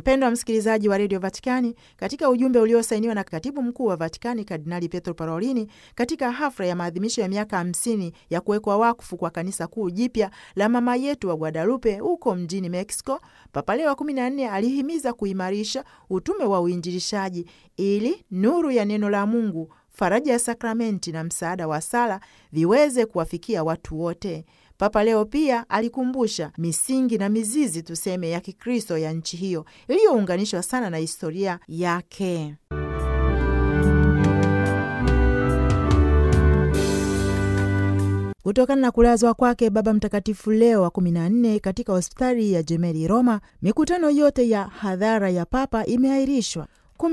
Mpendo wa msikilizaji wa redio Vatikani, katika ujumbe uliosainiwa na katibu mkuu wa Vatikani Kardinali Pietro Parolini katika hafla ya maadhimisho ya miaka hamsini ya kuwekwa wakfu kwa kanisa kuu jipya la mama yetu wa Guadalupe huko mjini Mexico, Papa Leo wa kumi na nne alihimiza kuimarisha utume wa uinjilishaji ili nuru ya neno la Mungu, faraja ya sakramenti na msaada wa sala viweze kuwafikia watu wote. Papa Leo pia alikumbusha misingi na mizizi tuseme ya Kikristo ya nchi hiyo iliyounganishwa sana na historia yake. Kutokana na kulazwa kwake Baba Mtakatifu Leo wa kumi na nne katika hospitali ya Gemelli Roma, mikutano yote ya hadhara ya Papa imeahirishwa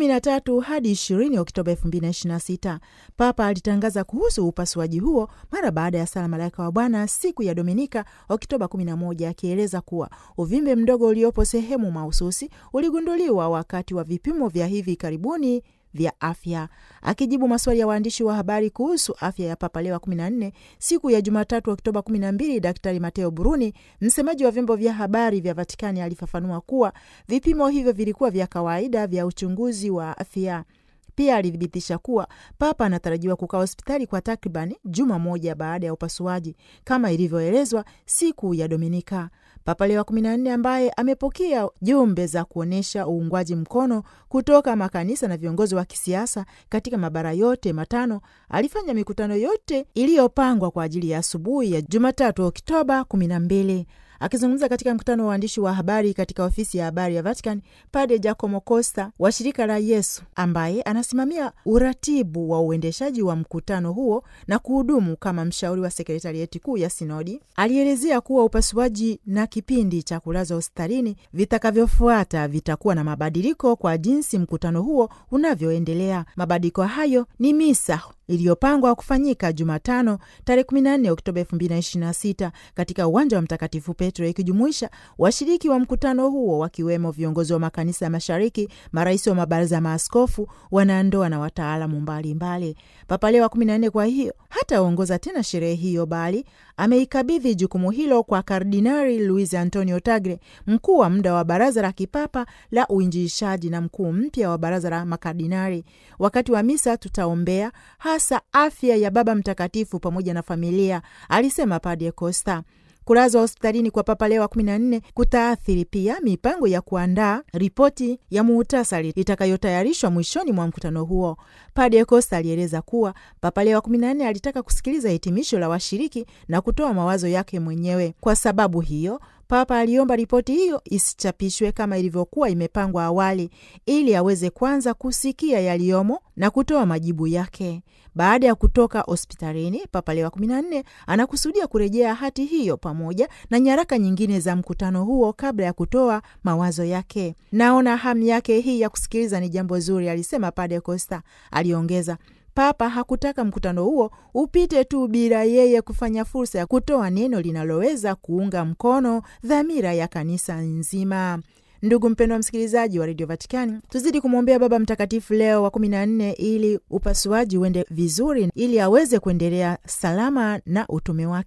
13 hadi 20 Oktoba 2026. Papa alitangaza kuhusu upasuaji huo mara baada ya sala Malaika wa Bwana siku ya Dominika Oktoba 11, akieleza kuwa uvimbe mdogo uliopo sehemu mahususi uligunduliwa wakati wa vipimo vya hivi karibuni vya afya. Akijibu maswali ya waandishi wa habari kuhusu afya ya Papa Leo wa 14 siku ya Jumatatu Oktoba 12, Daktari Mateo Bruni, msemaji wa vyombo vya habari vya Vatikani, alifafanua kuwa vipimo hivyo vilikuwa vya kawaida vya uchunguzi wa afya. Pia alithibitisha kuwa Papa anatarajiwa kukaa hospitali kwa takriban juma moja baada ya upasuaji kama ilivyoelezwa siku ya Dominika. Papa Leo wa 14 ambaye amepokea jumbe za kuonyesha uungwaji mkono kutoka makanisa na viongozi wa kisiasa katika mabara yote matano alifanya mikutano yote iliyopangwa kwa ajili ya asubuhi ya Jumatatu Oktoba 12. Akizungumza katika mkutano wa waandishi wa habari katika ofisi ya habari ya Vatican, Padre Giacomo Costa wa shirika la Yesu ambaye anasimamia uratibu wa uendeshaji wa mkutano huo na kuhudumu kama mshauri wa sekretarieti kuu ya sinodi alielezea kuwa upasuaji na kipindi cha kulazwa hospitalini vitakavyofuata vitakuwa na mabadiliko kwa jinsi mkutano huo unavyoendelea. Mabadiliko hayo ni misa iliyopangwa kufanyika Jumatano tarehe 14 Oktoba 2026 katika uwanja wa Mtakatifu Petro, ikijumuisha washiriki wa mkutano huo wakiwemo viongozi wa makanisa ya Mashariki, marais wa mabaraza ya maaskofu, wanandoa na wataalamu mbalimbali. Papa Leo wa 14 kwa hiyo hataongoza tena sherehe hiyo, bali ameikabidhi jukumu hilo kwa Kardinari Luis Antonio Tagre, mkuu wa muda wa baraza la kipapa la uinjilishaji na mkuu mpya wa baraza la makardinari. Wakati wa misa tutaombea hasa afya ya Baba Mtakatifu pamoja na familia, alisema Padre Costa. Kulazwa hospitalini kwa Papa Leo wa 14 kutaathiri pia mipango ya kuandaa ripoti ya muhtasari itakayotayarishwa mwishoni mwa mkutano huo. Padre Costa alieleza kuwa Papa Leo wa 14 alitaka kusikiliza hitimisho la washiriki na kutoa mawazo yake mwenyewe. Kwa sababu hiyo Papa aliomba ripoti hiyo isichapishwe kama ilivyokuwa imepangwa awali, ili aweze kwanza kusikia yaliyomo na kutoa majibu yake. Baada ya kutoka hospitalini, Papa Leo wa 14 anakusudia kurejea hati hiyo pamoja na nyaraka nyingine za mkutano huo kabla ya kutoa mawazo yake. Naona hamu yake hii ya kusikiliza ni jambo zuri, alisema Padre Costa. Aliongeza, Papa hakutaka mkutano huo upite tu bila yeye kufanya fursa ya kutoa neno linaloweza kuunga mkono dhamira ya kanisa nzima. Ndugu mpendwa wa msikilizaji wa redio Vatikani, tuzidi kumwombea Baba Mtakatifu Leo wa kumi na nne ili upasuaji uende vizuri, ili aweze kuendelea salama na utume wake.